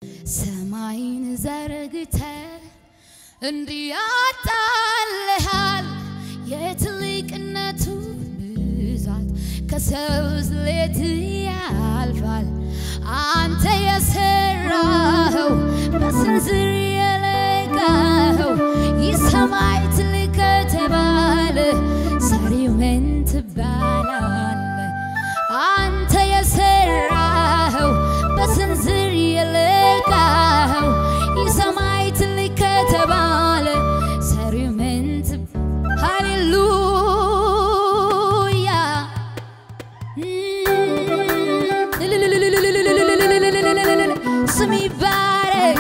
ሰማይን ዘርግተ እንዲያጣልሃል የትልቅነቱ ብዛት ከሰው ስሌት ያልፋል። አንተ የሰራኸው በስንዝር የለካኸው ይህ ሰማይ ትልቅ ከተባለ ሰሪው ምን ትባላለህ? አንተ የሰራኸው በስንዝር የለካኸው ይህ ሰማይ ትልቅ ከተባለ ሰሪው ምን ትባ ሃሌሉያ ስም ይባረክ።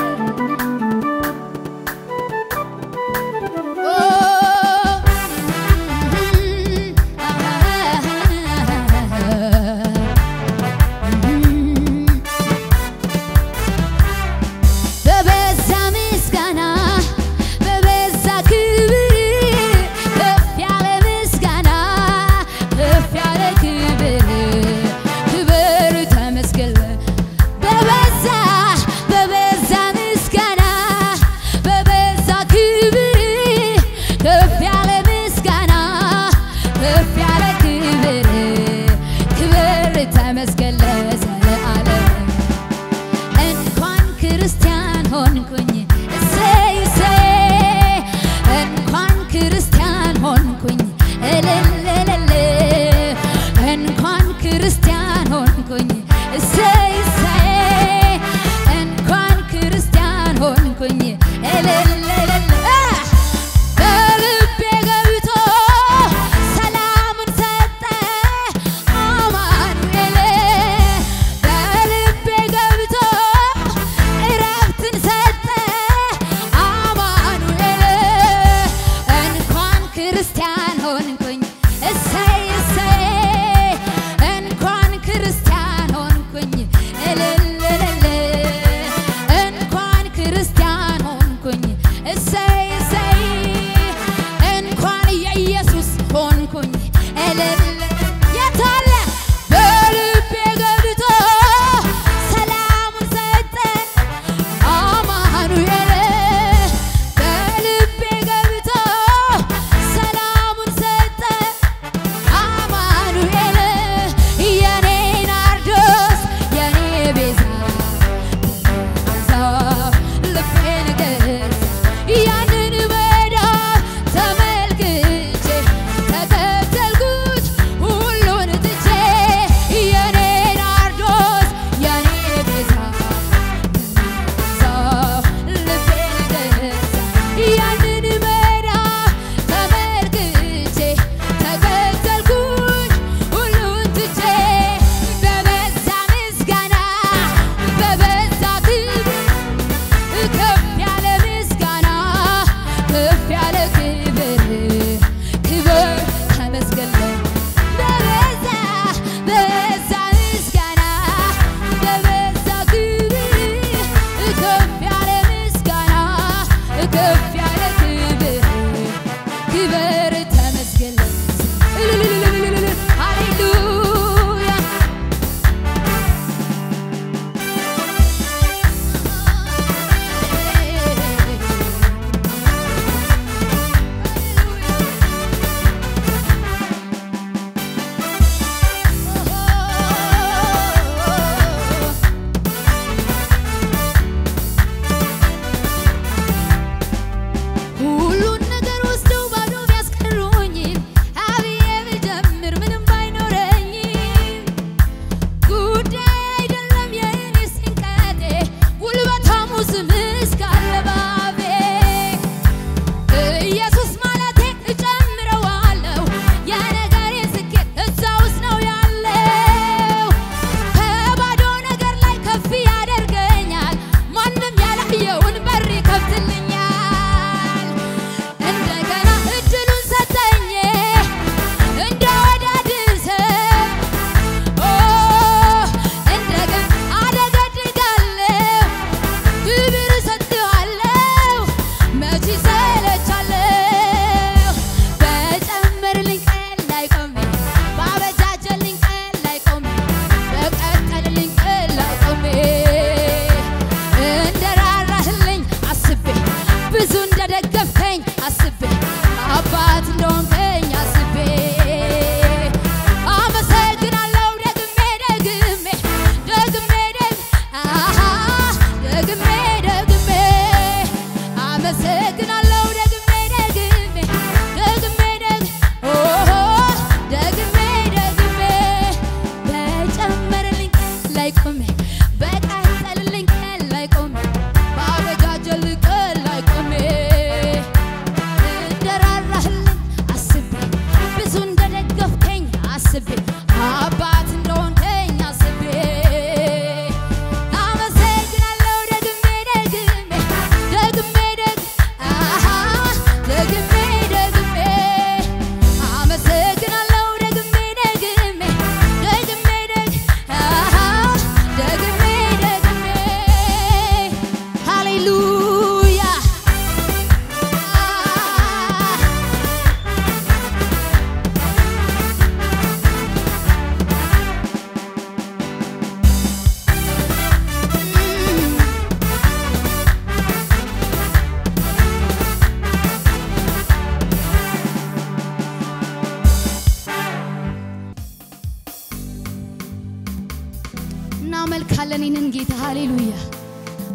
በበዛ ምስጋና በበዛ ክብር ከፍ ያለ ምስጋና ከፍ ያለ ክብር ክብር ተመስገን በበዛ በበዛ ምስጋና በበዛ ክብር ከፍ ያለ ምስጋና ከፍ ያለ ክብር ክብር ተመስገን ለዘለዓለም እንኳን ክርስቲያን ሆንኩኝ እሰይ እሰይ እንኳን ክርስቲያን ሆንኩኝ እልል እልል እንኳን ክርስቲያን ሆንኩኝ እሰይ እሰይ እንኳን ክርስቲያን ሆንኩኝ እልል እልል በልቤ ገብቶ ሰላምን ሰጠ አማኑኤል በልቤ ገብቶ እረፍትን ሰጠ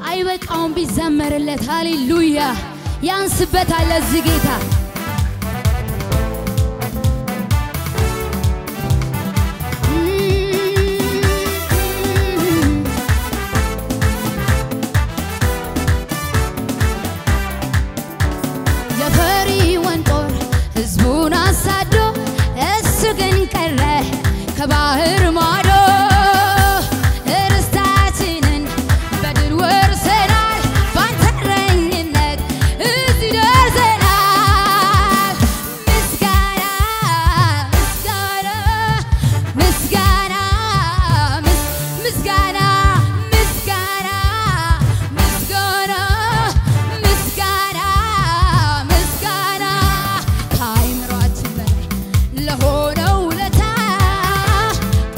አይበቃውም ቢዘመርለት። ሃሌሉያ ያንስበታል ለዚህ ጌታ የፈሪዖን ጦር ሕዝቡን አሳዶ እሱ ግን ቀረ ከባህር ማዶ ርስታችንን በድል ወርሰናል ባንተ እረኝነት እዚህ ደርሰናል። ምስጋና ምስጋና ምስጋና ምስ- ምስጋና ምስጋና ምስጋና ምስጋና ምስጋና ከአእምሯችን በላይ ለሆነው ውለታ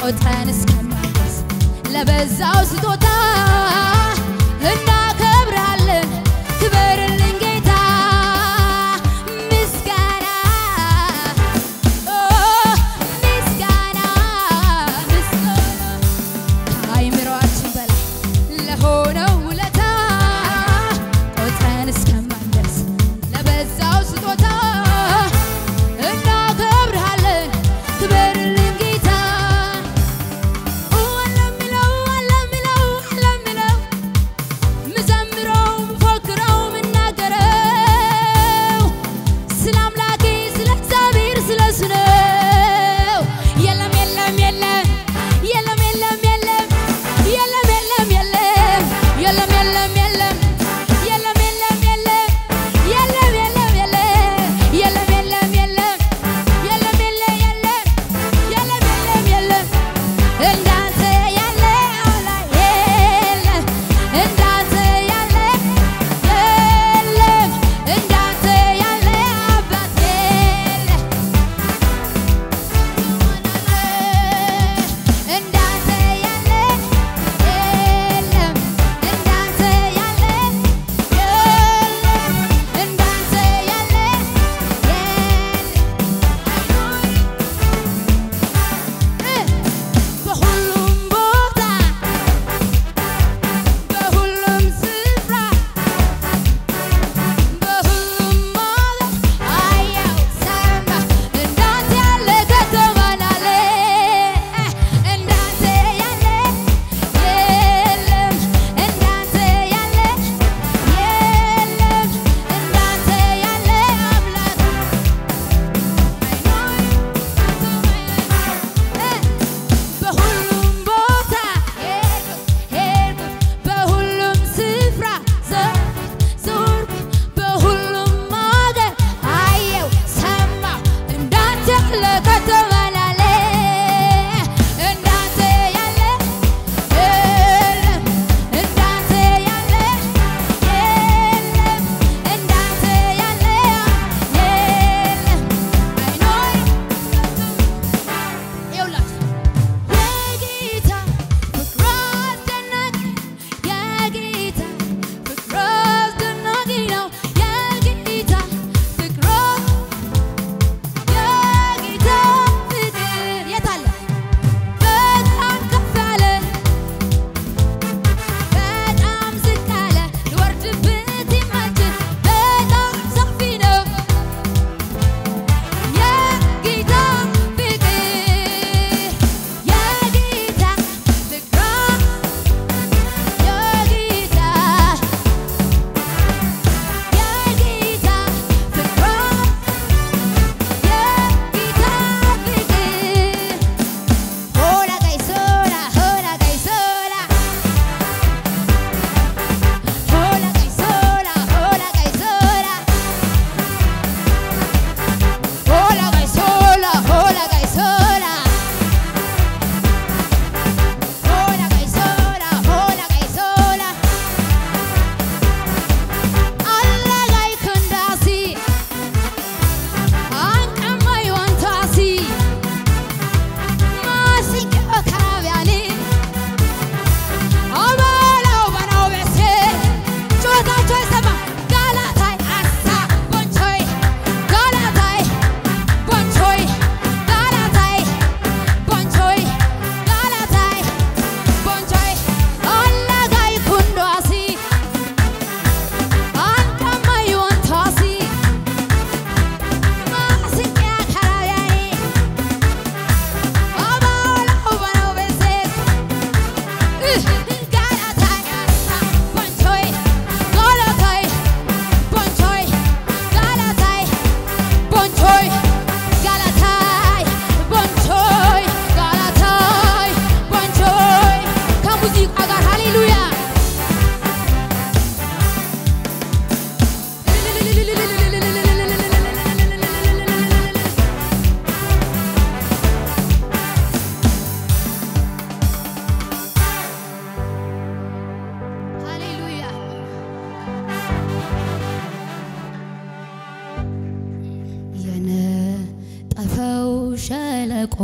ሸለቆ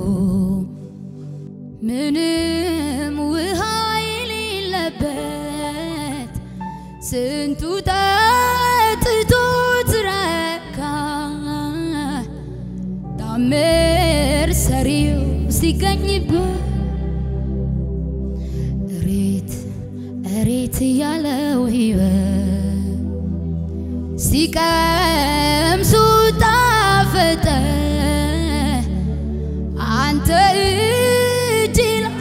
ምንም ውሃ የሌለበት ስንቱ ጠጥቶ ትረካ ታምር ሰሪው ሲገኝበት እሬት እሬት ያለው ሕይወት ሲቀምሱ ጣፈጠ አንተ እጅ ላይ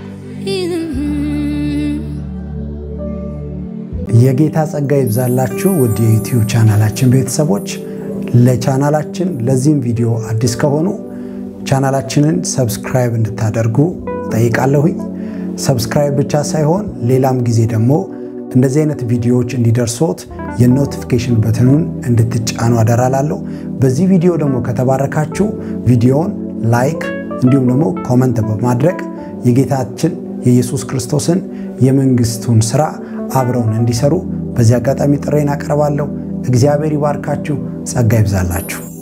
የጌታ ጸጋ ይብዛላችሁ ውድ የዩቲዩብ ቻናላችን ቤተሰቦች። ለቻናላችን ለዚህም ቪዲዮ አዲስ ከሆኑ ቻናላችንን ሰብስክራይብ እንድታደርጉ ጠይቃለሁኝ። ሰብስክራይብ ብቻ ሳይሆን ሌላም ጊዜ ደግሞ እንደዚህ አይነት ቪዲዮዎች እንዲደርሶት የኖቲፊኬሽን በትኑን እንድትጫኑ አደራላለሁ። በዚህ ቪዲዮ ደግሞ ከተባረካችሁ ቪዲዮውን ላይክ እንዲሁም ደግሞ ኮመንት በማድረግ የጌታችን የኢየሱስ ክርስቶስን የመንግስቱን ስራ አብረውን እንዲሰሩ በዚህ አጋጣሚ ጥሬን አቀርባለሁ። እግዚአብሔር ይባርካችሁ፣ ጸጋ ይብዛላችሁ።